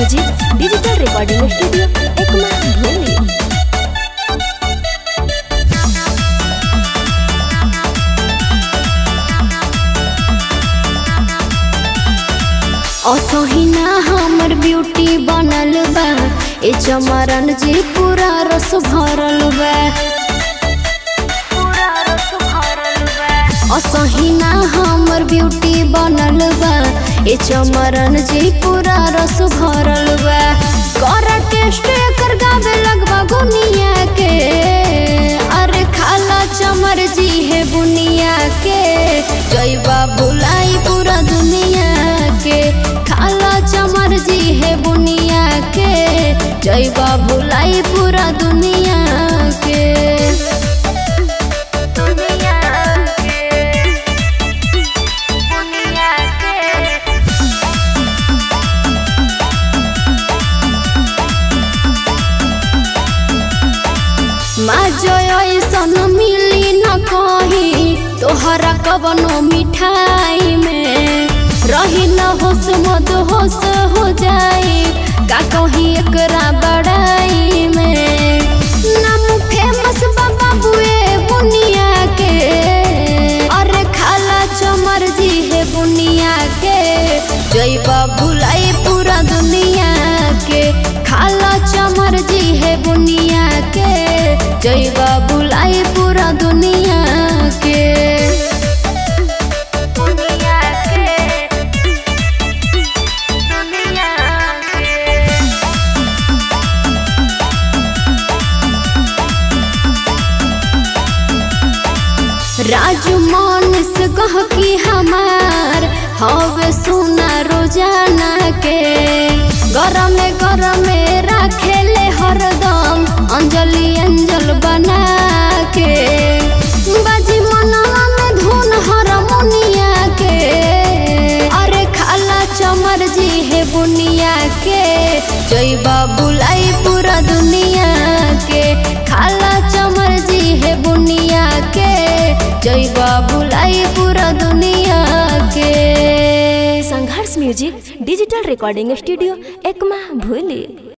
music digital recording studio Ekma भूली असहिना हमर ब्यूटी बनल बा ए चमरन जी पूरा रस भरल बा असहिना हमर ब्यूटी बनल बा ए चमरन जी पूरा रस भरल बा कर टेस्ट कर गावे लगबा गुनिया के अरे खाला चमर जी है बुनिया के जैबा भुलाई पूरा दुनिया के खाला चमर जी है बुनिया के जैबा भुलाई पूरा दुनिया के दुनिया के दुनिया के ऐसन मिली न कही तोहरा कवनो मिठाई में रही न होश मद होश हो जाई का कही एकरा बड़ाई में नाम फेमस बाबा बुए बुनिया के अरे खाला चमर जी है बुनिया के जैबा भुलाई पूरा दुनिया के खाला चमर जी है बुनिया के जैबा बुलाई पूरा दुनिया के दुनिया के दुनिया के राजू मानस कह की हमार हवे सुना रोजाना के गरम गरम राखेले हरदम अंजलि अंजल बना के बाजी मनवा में धुन हरमोनिया के अरे खाला चमर जी है बुनिया के जैबा बुलाई पूरा दुनिया के खाला चमर जी है बुनिया के जैबा बुलाई पूरा दुनिया के संघर्ष music digital recording studio Ekma भूली